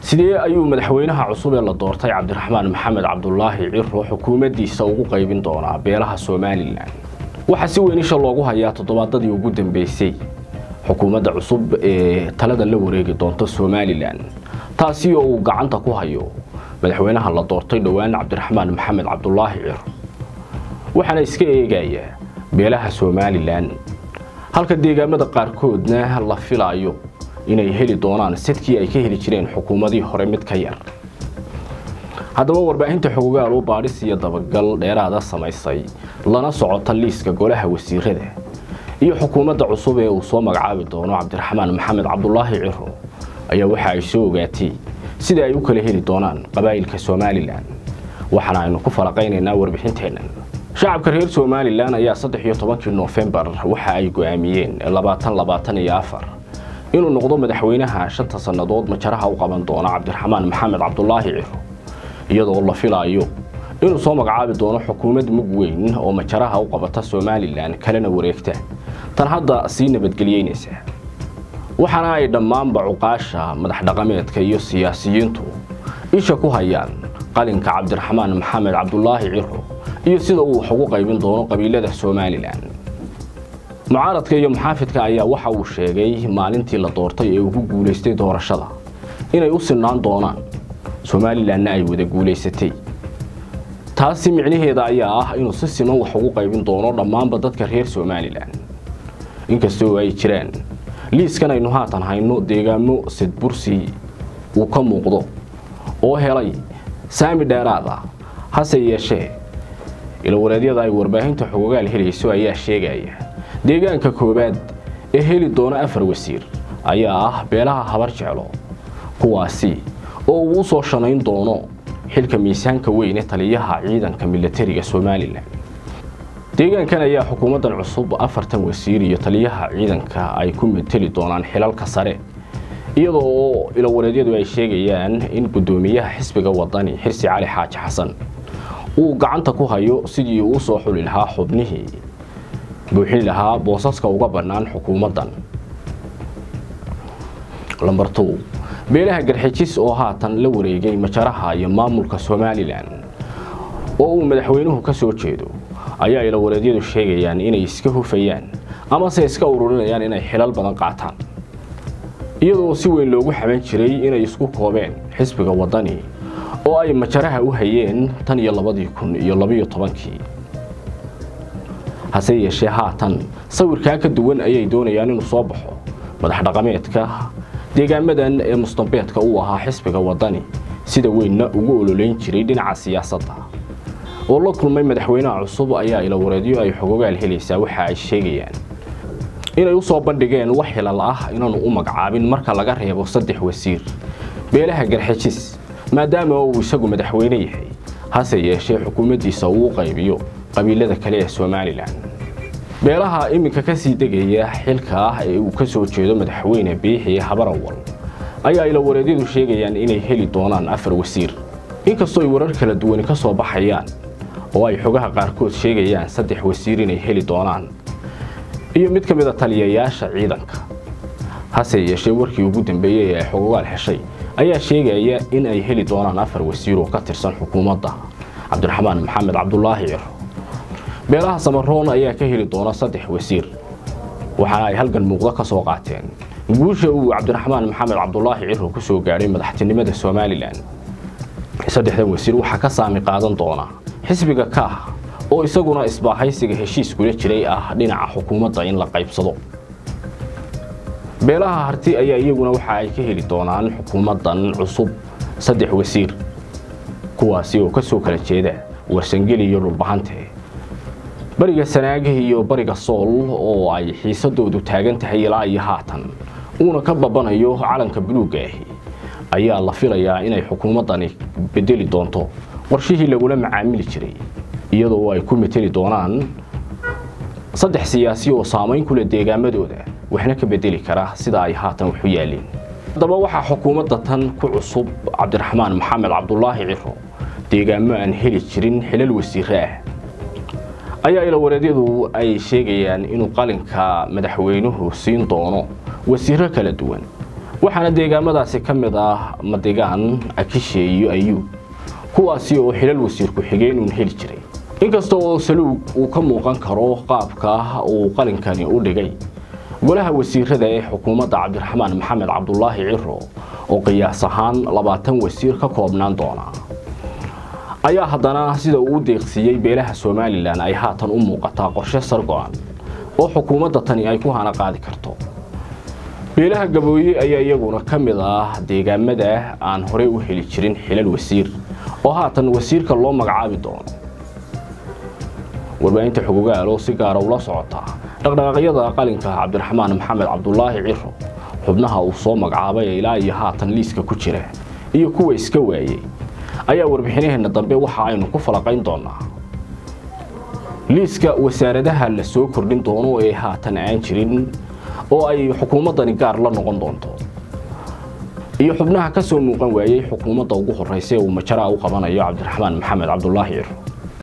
sidee ayuu madaxweynaha cusub ee la doortay cabdiraxmaan maxamed cabdulaahi ciro xukuumaddiisa ugu qaybin doonaa beelaha somalilan waxaa si weyn isha loogu hayaa toddobaadadii ugu dambeysay xukuumadda cusub ee talada la wareegi doonta somalilan taasi oo uu gacanta ku hayo madaxweynaha la doortay dhowaan cabdiraxmaan maxamed cabdulaahi ciro waxaana iska eegayaa beelaha somalilan halka deegaamada qaarkoodna la filaayo inay heli doonaan sidkii ay ka heli jireen xukuumadii hore mid ka yar haddaba warbaahinta xogogaal u baadhis iyo dabagal dheeraada samaysay lana socota liiska golaha wasiirada iyo xukuumadda cusub ee uu soo magacaabi doono cabdiraxmaan maxamed cabdulaahi ciro ayaa waxa ay soo ogaatay sida ay u kala heli doonaan qabaa'ilka somalilan waxaana aynu ku falaqaynaynaa warbixinteennan shacabka reer somalilan ayaa saddex iyo tobankii noofembar waxa ay go-aamiyeen labaatan labaatan iyo afar inuu noqdo madaxweynaha shanta sannadood majaraha u qaban doona cabdiraxmaan maxamed cabdulaahi ciro iyadoo la filaayo inuu soo magacaabi doono xukuumad mug weyn oo majaraha u qabata somalilan kalena wareegta tan hadda sii nabadgeliyeynaysa waxaana ay dhammaanba cuqaasha madax dhaqameedka iyo siyaasiyiintu isha ku hayaan qalinka cabdiraxmaan maxamed cabdulaahi ciro iyo sida uu wax ugu qaybin doono qabiilada somalilan mucaaradka iyo muxaafidka ayaa waxa uu sheegay maalintii la doortay ee ugu guulaystay doorashada inay u sinaan doonaan somalilanna ay wada guulaysatay taasi micnaheeda ayaa ah inuu si siman wax ugu qaybin doono dhammaanba dadka reer somalilan inkastoo ay jiraan liiskan aynu haatan hayno deegaamo sidbursi uu ka muuqdo oo helay saami dheeraad ah hase yeeshee ilawareedyada ay warbaahinta xogogaal helayso ayaa sheegaya deegaanka koowaad ee heli doona afar wasiir ayaa ah beelaha habar jeclo kuwaasi oo uu u soo shanayn doono xilka miisaanka weyn ee taliyaha ciidanka milatariga somalilan deegaankan ayaa xukuumaddan cusub afartan wasiir iyo taliyaha ciidanka ay ku mateli doonaan xilalka sare iyadoo oo ilawareedyadu ay sheegayaan in guddoomiyaha xisbiga wadani xirsi cali xaaji xasan uu gacanta ku hayo sidii uu soo xuli lahaa xubnihii buuxin lahaa boosaska uga bannaan xukuumaddan lambartow beelaha garxijis oo haatan la wareegay majaraha iyo maamulka somalilan oo uu madaxweynuhu ka soo jeedo ayaa ilawareedyadu sheegayaan inay iska hufayaan amase iska ururinayaan inay xilal badan qaataan iyadoo si weyn loogu xaban jiray inay isku koobeen xisbiga waddani oo ay majaraha u hayeen tan iyo labadii kun iyo labiyo tobankii hase yeeshee haatan sawirkaa ka duwan ayay doonayaan inuu soo baxo madax dhaqameedka deegaamadan ee mustambeedka uu ahaa xisbiga waddani sida weynna ugu ololeyn jiray dhinaca siyaasadda oo la kulmay madaxweynaha cusub ayaa ilawareedyo ay xogogaal helaysaa waxa ay sheegayaan inay u soo bandhigeen wax xilal ah inaanu u magacaabin marka laga reebo saddex wasiir beelaha garxijis maadaama uu isagu madaxweyne yahay hase yeeshee xukuumaddiisa uu u qaybiyo qabiilada kale ee somalilan beelaha iminka ka sii degaya xilka ah ee uu ka soo jeedo madaxweyne biixi habarawal ayaa ilawareedyadu sheegayaan inay heli doonaan afar wasiir inkastoo ay warar kala duwani ka soo baxayaan oo ay xogaha qaarkood sheegayaan saddex wasiir inay heli doonaan iyo mid ka mid a taliyayaasha ciidanka hase yeeshee warkii ugu dambeeyey ee ay xogogaal heshay ayaa sheegaya in ay heli doonaan afar wasiir oo ka tirsan xukuumadda cabdiraxmaan maxamed cabdulaahi ciro beelaha samaroon ayaa ka heli doona saddex wasiir waxaana ay halgan muuqdo ka soo qaateen guusha uu cabdiraxmaan maxamed cabdulaahi ciro ku soo gaadhay madaxtinimada somalilan saddexdan wasiir waxaa ka saami qaadan doona xisbiga kaah oo isaguna isbaahaysiga heshiis kula jiray ah dhinaca xukuumadda in la qaybsado beelaha harti ayaa iyaguna waxa ay ka heli doonaan xukuumaddan cusub saddex wasiir kuwaasi oo ka soo kala jeeda warsangeli iyo dhulbahante bariga sanaagah iyo bariga sool oo ay xiisadoodu taagan tahay ilaa iyo haatan uuna ka babanayo calanka buluugga ahi ayaa la filayaa inay xukuumaddani bedeli doonto qorshihii lagula macaamili jiray iyadoo ay ku mateli doonaan saddex siyaasi oo saamayn ku leh deegaamadooda waxna ka bedeli kara sida ay haatan waxu yaalleen haddaba waxaa xukuumadda tan ku cusub cabdiraxmaan maxamed cabdulaahi ciro deegaamo aan heli jirin xilal wasiire ah ayaa ilawareedyadu ay sheegayaan inuu qalinka madaxweynuhu siin doono wasiiro kala duwan waxaana deegaamadaasi ka mid ah madigaan akishe iyo ayuub kuwaasi oo xilal wasiir ku-xigeen uun heli jiray inkasta oo saluug uu ka muuqan karo qaabka uu qalinkani u dhigay golaha wasiirada ee xukuumadda cabdiraxmaan maxamed cabdulaahi ciro oo qiyaas ahaan labaatan wasiir ka koobnaan doona ayaa haddana sida uu u deeqsiiyey beelaha somalilan ay haatan u muuqataa qorshe sargo-an oo xukuumadda tani ay ku hana qaadi karto beelaha gabooye ayaa iyaguna ka mid ah deegaamada aan horey u heli jirin xilal wasiir oo haatan wasiirka loo magacaabi doono warbaahinta xogogaal oo si gaara ula socota dhaqdhaqaaqyada qalinka cabdiraxmaan maxamed cabdulaahi ciro xubnaha uu soo magacaabay ilaa iyo haatan liiska ku jira iyo kuwa iska waayey ayaa warbixinaheenna dambe waxa aynu ku falaqayn doonaa liiska wasaaradaha la soo kordhin doono ee haatan aan jirin oo ay xukuumaddani gaar la noqon doonto iyo xubnaha ka soo muuqan waayey xukuumadda ugu horreysa ee uu majaraa u qabanayo cabdiraxmaan maxamed cabdulaahi ciro